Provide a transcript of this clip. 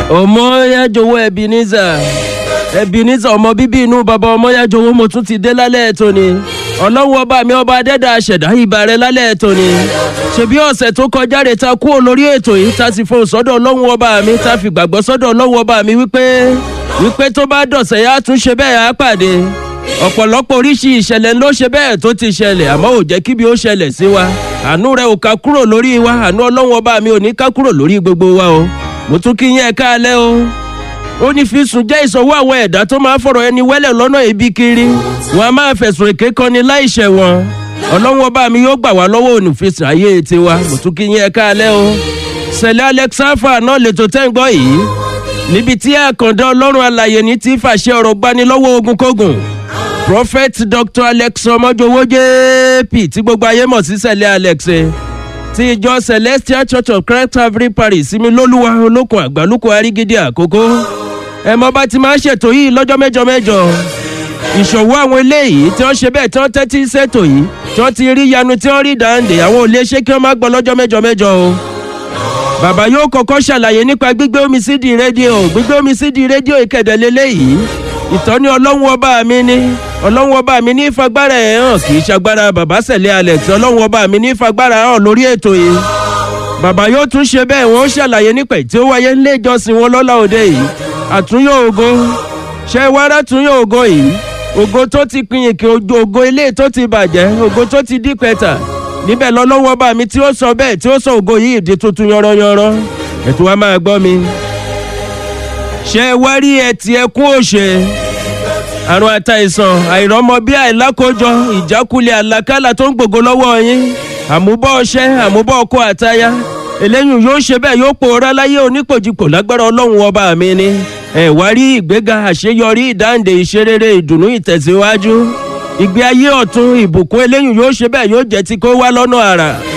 ọmọyájọwọ ebenezer ebenezer ọmọ bíbí inú bàbá ọmọyájọwọ mo tún ti dé lálẹ́ tòní ọlọ́run ọba mi ọba adẹ́dà àṣẹ̀dá ìbà rẹ lálẹ́ tòní ṣebí ọ̀sẹ̀ tó kọjá rè ta kúrò lórí ètò yìí ta sì fohùn sọ́dọ̀ ọlọ́run ọba mi ta fi gbàgbọ́ sọ́dọ̀ ọlọ́run ọba mi wípé wípé tó bá dọ̀sẹ̀ yá tún ṣe bẹ́ẹ̀ á pàdé ọ̀pọ̀lọpọ̀ oríṣi ìṣẹ̀lẹ̀ ló ṣe bẹ́ẹ̀ tó ti ṣẹlẹ̀ àmọ́ ò jẹ́ kíbi ó ṣẹlẹ̀ sí wa àánú rẹ ò ká kúrò lórí wa àánú ọlọ́run ọba mi ò ní ká kúrò lórí gbogbo wa o mo tún kí yín ẹ káalẹ́ o ó ní fi sùn jẹ́ ìsọ̀wọ́ àwọn ẹ̀dá tó máa ń fọ̀rọ̀ ẹni wẹ́lẹ̀ lọ́nà ibi kiri wọn a máa fẹ̀sùn èké kọni láìṣẹ̀ wọn ọlọ́run ọba mi yóò gbà wá lọ́wọ́ onífisùn ayé tiwa mo tún kí yín ẹ káalẹ́ o sẹ̀lẹ̀ alexafa náà lè tó tẹ́ ń gbọ́ yìí níbi tí àkàndá ọlọ́run alàyè ní ti fàṣẹ ọ̀rọ̀ gbani lọ́wọ́ ogun kógun prophet dr alex ọmọjọwọ jp tí gbogbo ayé mọ̀ sí sẹ̀lẹ̀ alex ti ìjọ celestial church of christ calvary parish sinmi lólúwa olókun àgbálùkù arígídí àkókò ẹ mọ bá ti máa ń ṣètò yìí lọ́jọ́ mẹ́jọ mẹ́jọ ìṣòwò àwọn eléyìí tí wọ́n ṣe bẹ́ẹ̀ tí wọ́n tẹ́tí ṣètò yìí tí wọ́n ti rí yanu tí wọ́n rí dáńdé àwọn ò lè ṣe kí wọ́n má gbọ́ lọ́jọ́ mẹ́jọ mẹ́jọ o bàbá yóò kọ́kọ́ ṣàlàyé nípa gbígbé omi sídìí rédíò gbígbé omi sídìí rédíò ìkẹ̀dẹ̀ lélẹ́yìí ìtọ́ni ọlọ́run ọba mi ní ọlọ́run ọba mi ní fagbára ẹ̀ hàn kì í ṣagbára bàbá sẹ̀lẹ̀ alex ọlọ́run ọba mi ní fagbára hàn lórí ètò yìí bàbá yóò tún ṣe bẹ́ẹ̀ wọ́n ṣàlàyé nípa tí ó wáyé nílé ìjọsìn wọn lọ́la òde yìí àtúnyọ̀ ògo ṣé wàrà túnyọ̀ ògo yìí ògo tó ti pinyìn kí ògo ilé tó ti bàjẹ́ ògo tó ti dí pẹ́tà níbẹ̀ lọ́lọ́wọ́ bá mi tí ó sọ bẹ́ẹ̀ tí ó sọ ògo yìí di tuntun yọ̀rọ̀yọ̀rọ̀ ètò wa máa gbọ́ mi. ṣé wá rí ẹtì ẹkún òṣè àrùn àtàìsàn àìrọ́mọ bí àìlákójọ ìjákulẹ̀ àlàkálà tó ń gbògo lọ́wọ́ yín àmúbọ̀ ọṣẹ́ àmúbọ̀ ọkọ àtayá eléyìí yóò ṣe bẹ́ẹ̀ yóò pòórá láyé onípòjìpò lágbára ọlọ́run ọba mi ni ẹ̀ wá rí ìgbéga àṣeyọrí ìdáǹdè ìṣerere ìdùnnú ìtẹ̀síwájú ìgbé ayé ọ̀tún ìbùkún eléyìí yóò ṣe bẹ́ẹ̀ yóò jẹ́ ti kó wá lọ́nà àrà